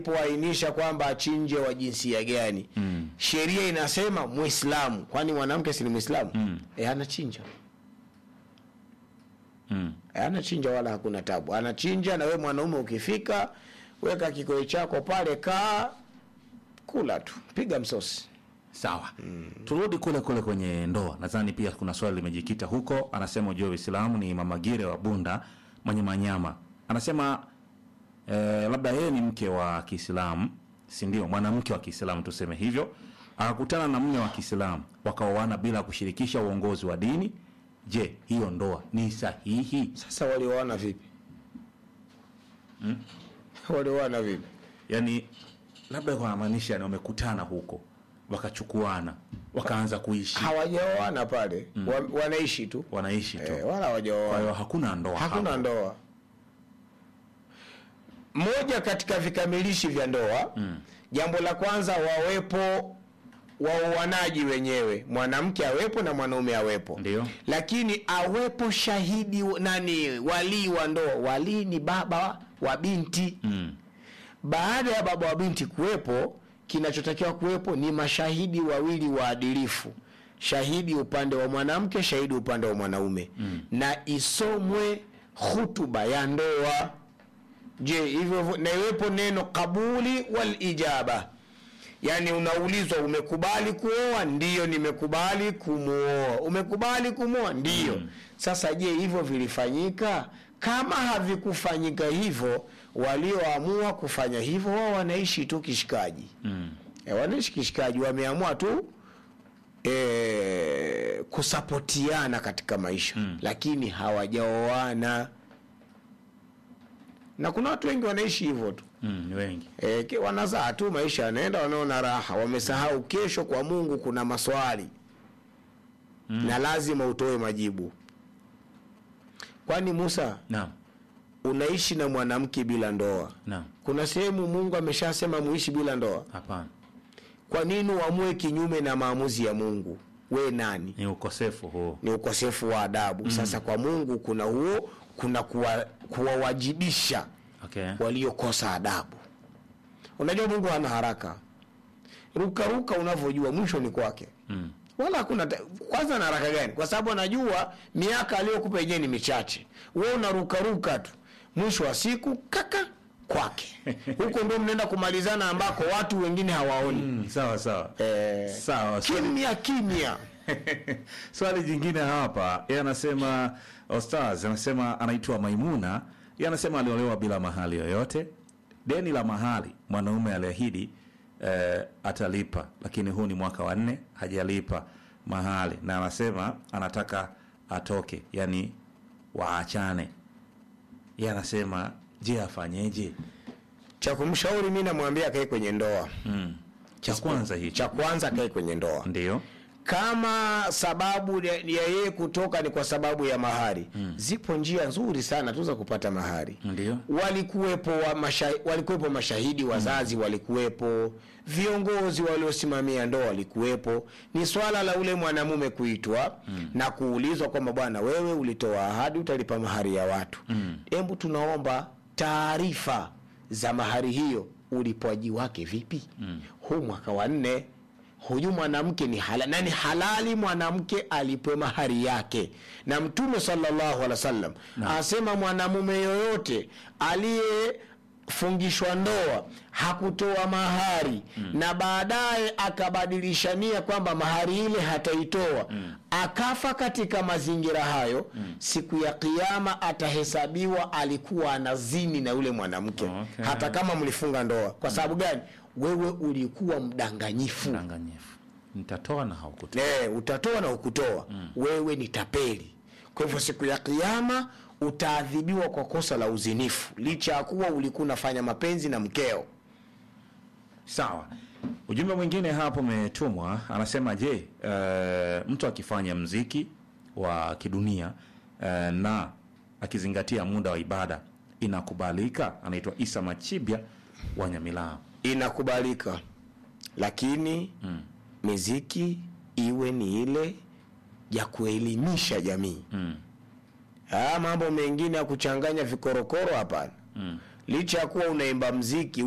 alipoainisha kwamba achinje wa jinsia gani Mm. sheria inasema Muislamu, kwani mwanamke si ni Muislamu? Mm. E, anachinja Mm. e, anachinja wala hakuna tabu, anachinja. Na we mwanaume ukifika, weka kikoi chako pale, kaa kula tu, piga msosi. Sawa, turudi kule kule kwenye ndoa. Nadhani pia kuna swali limejikita huko. Anasema ujue Uislamu ni Mamagire wa Bunda mwenye manyama, anasema eh, labda yeye ni mke wa Kiislamu, si ndio? Mwanamke wa Kiislamu tuseme hivyo, akakutana na mume wa Kiislamu wakaoana bila kushirikisha uongozi wa dini. Je, hiyo ndoa ni sahihi? Sasa walioana vipi? walioana vipi? Yani labda wanamaanisha ni wamekutana huko wakachukuana wakaanza kuishi, Hawajaoana pale, wa, wanaishi tu wanaishi tu, e, wala kwa hawajaoana. hiyo hakuna ndoa hakuna hapo. ndoa. Moja katika vikamilishi vya ndoa mm. jambo la kwanza wawepo waoanaji wenyewe, mwanamke awepo na mwanaume awepo, Ndio. lakini awepo shahidi nani, walii wa ndoa. Walii ni baba wa binti Mm. baada ya baba wa binti kuwepo, kinachotakiwa kuwepo ni mashahidi wawili waadilifu, shahidi upande wa mwanamke, shahidi upande wa mwanaume mm. na isomwe hutuba ya ndoa. Je, hivyo hivyo- na iwepo neno kabuli wal ijaba, yaani unaulizwa umekubali kuoa? Ndiyo, nimekubali kumuoa. Umekubali kumuoa? Ndiyo. Sasa je, hivyo vilifanyika? Kama havikufanyika hivyo, walioamua kufanya hivyo wao wanaishi tu kishikaji Mm. e, wanaishi kishikaji, wameamua tu e, kusapotiana katika maisha Mm. lakini hawajaoana, na kuna watu wengi wanaishi hivyo tu Mm, ni wengi e, ki- wanazaa tu, maisha yanaenda, wanaona raha, wamesahau kesho kwa Mungu kuna maswali Mm. na lazima utoe majibu. Kwani Musa, naam, unaishi na mwanamke bila ndoa? naam, Kuna sehemu Mungu ameshasema muishi bila ndoa. hapana, Kwa nini uamue kinyume na maamuzi ya Mungu? We nani? ni ukosefu huo. Ni ukosefu wa adabu. Sasa kwa Mungu kuna huo, kuna kuwa- kuwawajibisha Okay. waliokosa adabu. Unajua Mungu hana haraka, rukaruka unavyojua mwisho ni kwake, Mm. wala hakuna ta- kwanza na haraka gani? Kwa sababu anajua miaka aliyokupa yenyewe ni michache, wewe unarukaruka tu, mwisho wa siku kaka kwake huko ndio mnaenda kumalizana ambako watu wengine hawaoni. Mm, sawa sawa Eh, sawa. Swali, kimya kimya. swali jingine hapa, yeye anasema Ostaz anasema anaitwa Maimuna, yeye anasema aliolewa bila mahali yoyote. Deni la mahali mwanaume aliahidi eh, atalipa, lakini huu ni mwaka wa nne hajalipa mahali, na anasema anataka atoke, yani waachane. Yeye anasema je, afanyeje? Cha kumshauri mimi namwambia akae kwenye ndoa. Mm. Cha kwanza hicho Cha kwanza akae kwenye ndoa. ndio kama sababu ya ya yeye kutoka ni kwa sababu ya mahari zipo njia nzuri sana tu za kupata mahari ndio walikuwepo wa masha, walikuwepo mashahidi wazazi walikuwepo viongozi waliosimamia ndoa walikuwepo ni swala la ule mwanamume kuitwa na kuulizwa kwamba bwana wewe ulitoa ahadi utalipa mahari ya watu hebu tunaomba taarifa za mahari hiyo ulipwaji wake vipi huu mwaka wa nne huyu mwanamke ni hala, na ni halali mwanamke alipwe mahari yake na mtume sallallahu alaihi wasallam asema mwanamume yoyote aliyefungishwa ndoa hakutoa mahari na baadaye akabadilisha nia kwamba mahari ile hataitoa akafa katika mazingira hayo siku ya kiama atahesabiwa alikuwa anazini na yule mwanamke Okay. hata kama mlifunga ndoa kwa sababu gani wewe ulikuwa mdanganyifu danganyifu nitatoa na haukutoa e, utatoa na ukutoa wewe ni tapeli kwa hivyo siku ya kiama utaadhibiwa kwa kosa la uzinifu licha ya kuwa ulikuwa unafanya mapenzi na mkeo sawa ujumbe mwingine hapo umetumwa anasema je uh, mtu akifanya mziki wa kidunia uh, na akizingatia muda wa ibada inakubalika anaitwa isa machibya wa nyamilaa inakubalika lakini Mm. miziki iwe ni ile ya kuelimisha jamii mm. haya mambo mengine ya kuchanganya vikorokoro hapana mm. licha ya kuwa unaimba mziki